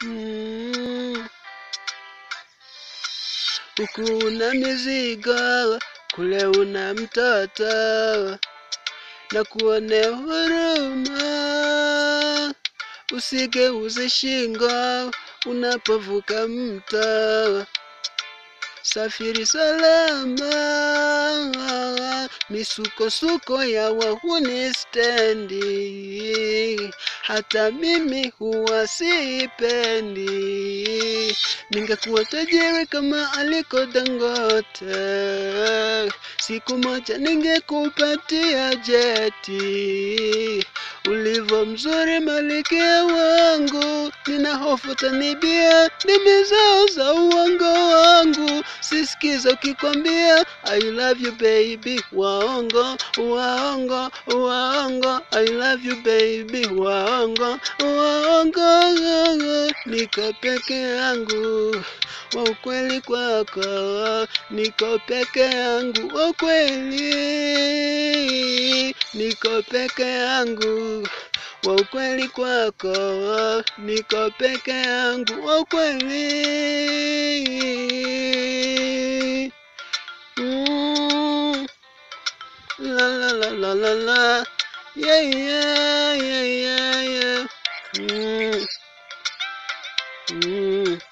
Mm. Huku una mizigo, kule una mtoto, na kuone huruma, usigeuze shingo unapovuka mto. Safiri salama, misukosuko ya wahuni stendi, hata mimi huwa sipendi. Ningekuwa tajiri kama aliko Dangote, siku moja ningekupatia jeti. Ulivyo mzuri malikia wangu, nina hofu tanibia ndimi zao za uongo wangu. Sisikiza ukikwambia I love you baby, waongo waongo waongo, I love you baby, waongo waongo. Niko peke yangu wa ukweli kwako, niko peke yangu wa ukweli, niko peke yangu wa ukweli kwako, niko peke yangu wa ukweli. Mm. La la la la la la, yeah yeah yeah yeah yeah. Mm. Mm.